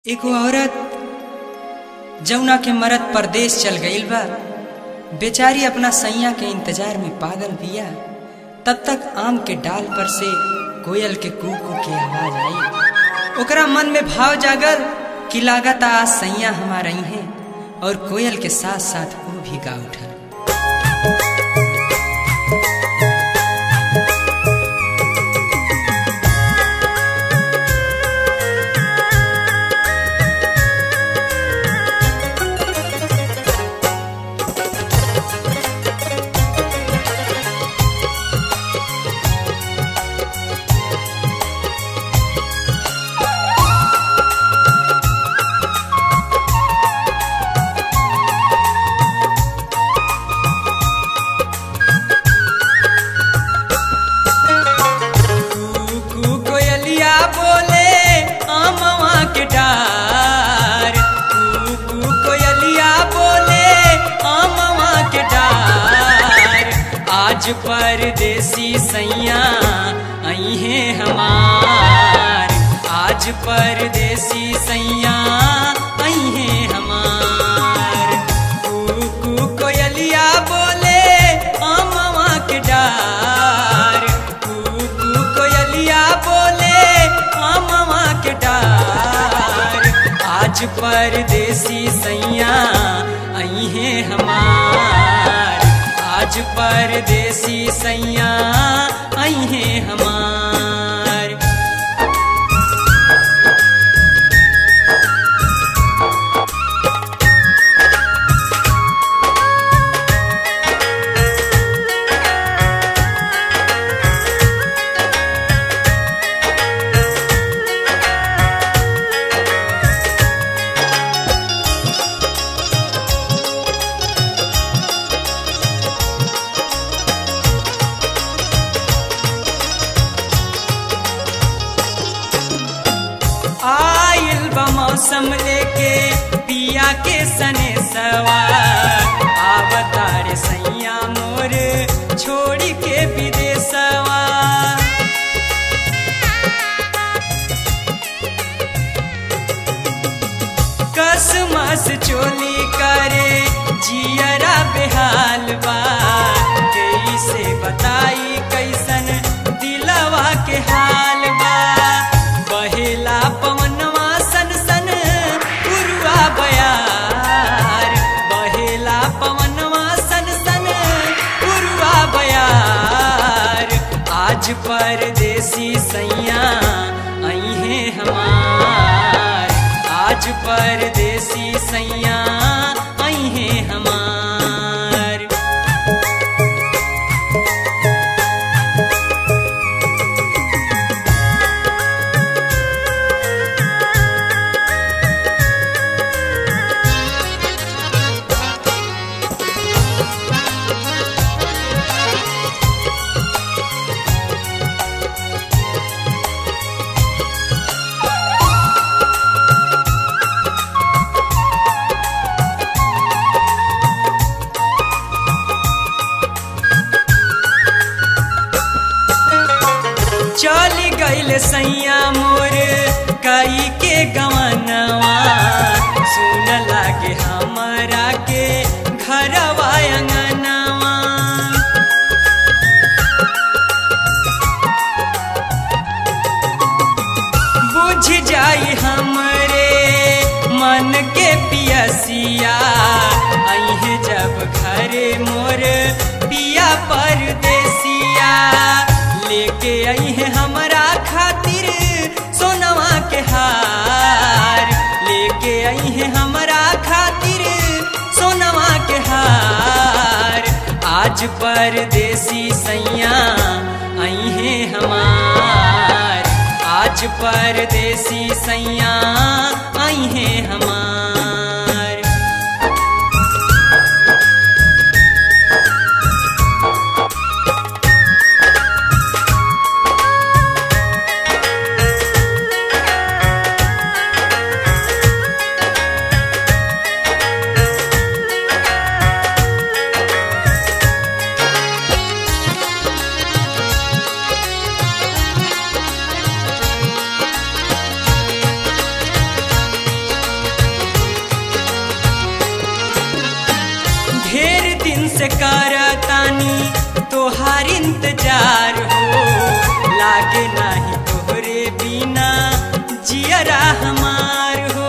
एगो औरत जौना के मरद परदेश चल गईल बा बेचारी अपना सैया के इंतजार में पागल बिया तब तक आम के डाल पर से कोयल के कू कू के आवाज आई ओकरा मन में भाव जागल कि लागत आज सैया हमार आई हैं और कोयल के साथ साथ वो भी गा उठल कू कोयलिया बोले आमवा के डार कू कू कोयलिया बोले आमवा के डार आज परदेसी सैया आई हैं हमार आज परदेसी सैया आई हैं हमार कू कू कोयलिया बोले आमवा के डार कू कू कोयलिया बोले आमवा के डार आज परदेसी सैया आई हैं हमार आज परदेसी सैया आई हैं हमार आइल बा मौसम लेके पिया के सने सवार आवतार सैया मोर छोड़ के विदेशवा कसमस चोली करे जियरा बेहाल बा कैसे बताई कैसन दिलवा के हाल बा बहेला पवनवा सन सन उरुआ बयार बहेला पवनवा सन सन उरुआ बयार आज परदेसी सैया आई हैं हमार आज परदेसी सैया आई हैं हमार चल गईल सैया मोर कई के गवनवा सुन लागे हमरा के घरवा अंगनवा बुझ जाई हमरे मन के पियसिया अहे जब घरे मोर पिया परदेसिया लेके अहे हमरा खातिर सोनवा के हार लेके अहे हमरा खातिर सोनवा के हार आज परदेसी सैया आई हैं हमार आज परदेसी सैया आई हैं हमार इंतजार हो लागे नाही तोहरे बिना जियरा हमार हो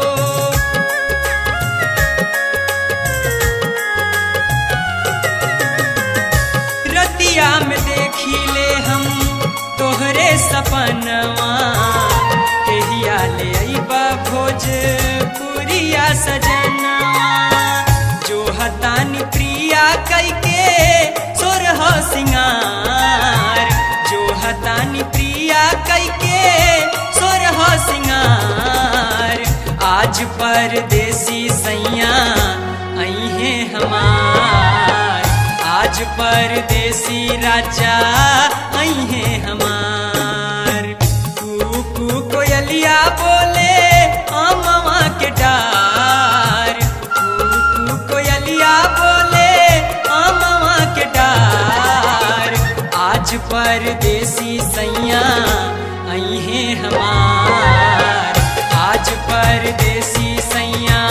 रतिया में देखी ले हम तोहरे सपनवा कहिया ले अइबा भोजपुरिया सजनवा जो हतानी प्रिया कैके सोरह सिंगार जो हतानी प्रिया कैके सोरह सिंगार आज परदेसी सैया अहे हमार आज परदेसी राजा अहे हमार कू कोयलिया बोले अमवा के डार कू कोयलिया बोले अमवा के डार आज परदेसी सैया अहे हमार आज परदेसी सैया